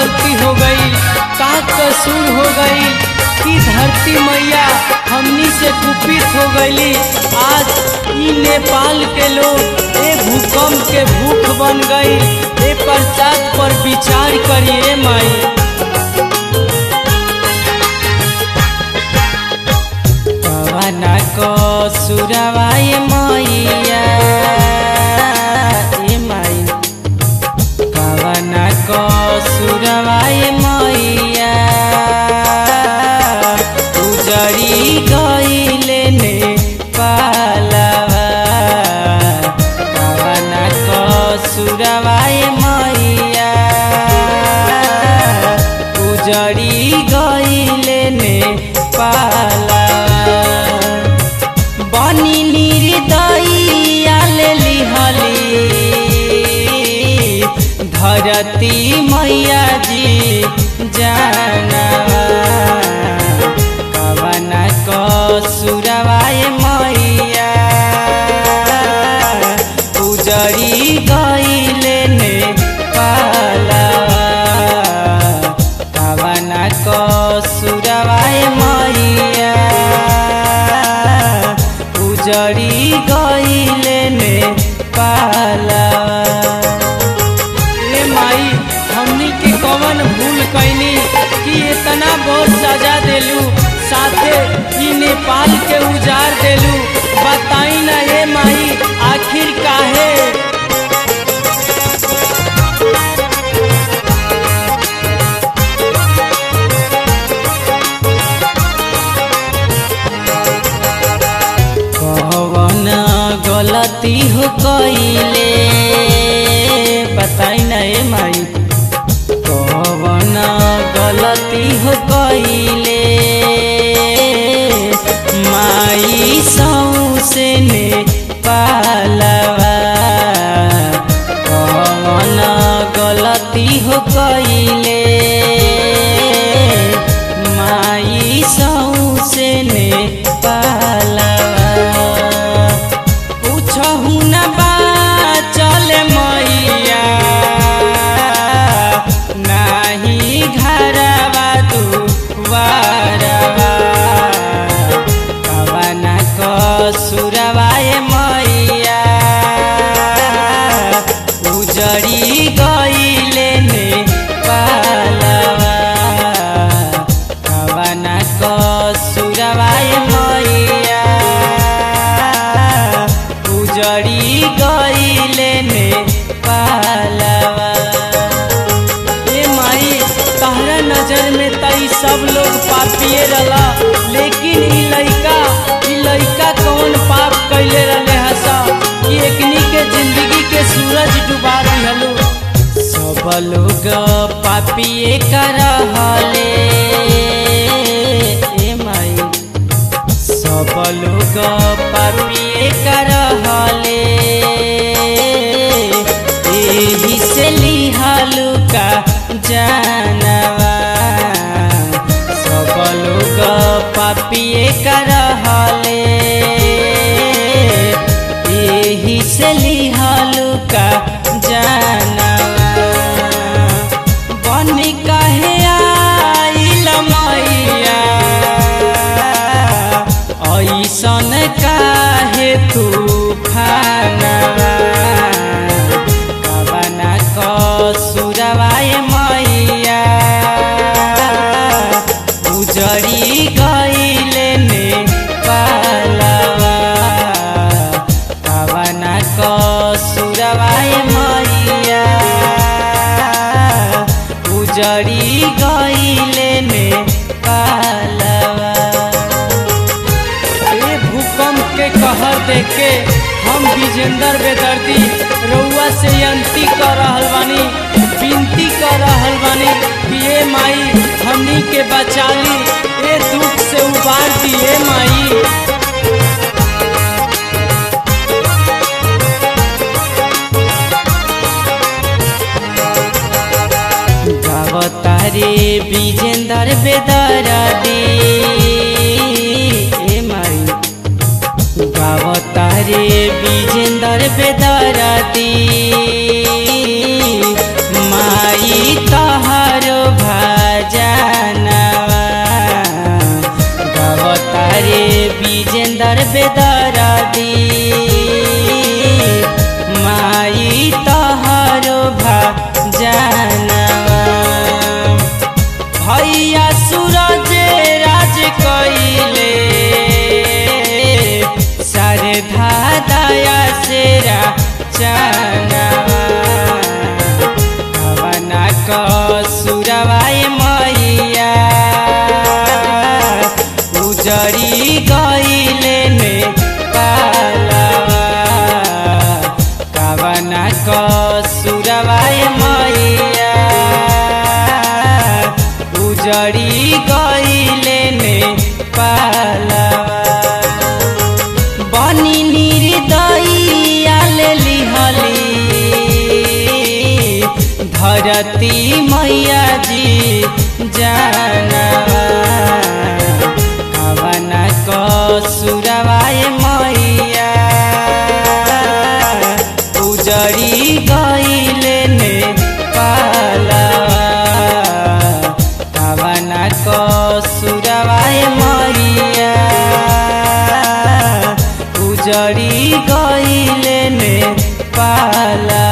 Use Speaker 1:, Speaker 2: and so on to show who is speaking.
Speaker 1: गलती हो गई का कसूर हो गई कि धरती मैया हमनी से कुपित हो गईली आज ई नेपाल के लोग ए भूकंप के भूख बन गई ए प्रसाद पर विचार करिए माई कवना को सुरवाए मैया ए माई कवना को सुरवाए मैया उजड़ी गईले ने पालवा कवना को सुरवाए मैया उजड़ी गईले ने पालवा बनी निर्दयिया ले लिहली धरती मैया जी जाना कवना को सुरवाए मैया उजड़ी गईले ने पाला कवना को सुरवाए मैया उजड़ी गईले ने पाला ए माई हमनी के कवन भूल कैनी कि इतना बहुत सजा देलू साथे ई नेपाल के उजाड़ देलू बताई ना ए माई आखिर काहे कवन गलती हो कइले बताई ना ए माई कवन गलती हो कइले माई सौसे ने पालवा कवन गलती हो कइले माई सौसे ने पालवा पूछहु न बाचल मैया नाही घरवा दुआरवा कवना क सुरवाए मैया उजड़ी गईले ने पालवा कवना क सुरवाए मैया उजड़ी गईले ने पालवा ए माई तहरा नजर में तई सब लोग पापिए रला लेकिन ई लइका ई लइका कौन पाप कैले रहले हसा कि एकनी के जिंदगी के सूरज डुबा दिहलो सब लोग पापिए करहले ए माई सब लोग पापिए करहले एही से लिहलु का जानवा सब लोग पापिए करहले एही से लिहलु का जानवा बन कहे आइल मैया ऐसन काहे तूफानवा कवना क सुरवाए मैया उजड़ी गईले ने पालवा कवना क सुरवाए मैया उजड़ी गईले ने पालवा ए भूकंप के कहर देख के हम विजेंदर बेदर्दी रउआ से अंती कर रहल बानी विनती कर रहल बानी कि ए माई हमनी के बचाली ए दुख से उबार दिए माई गावतारे विजेंदर बेदर्दी ए माई गावतारे विजेंदर बेदर्दी माई तहारो बेदरदी माई तहरो भा जानवा भैया सूरज राज कइले सरधा दया सेरा चनवा भवना क सुरवाए मैया उजड़ी गइले ने पालवा कवना क सुरवाए मैया उजड़ी गइले ने पालवा बनी निर्दयाल लिहली धरती मैया जी जानवा हवना क सुरवाए मैया उजड़ी गइले ने पालवा हवना क सुरवाए मैया उजड़ी गइले ने पाला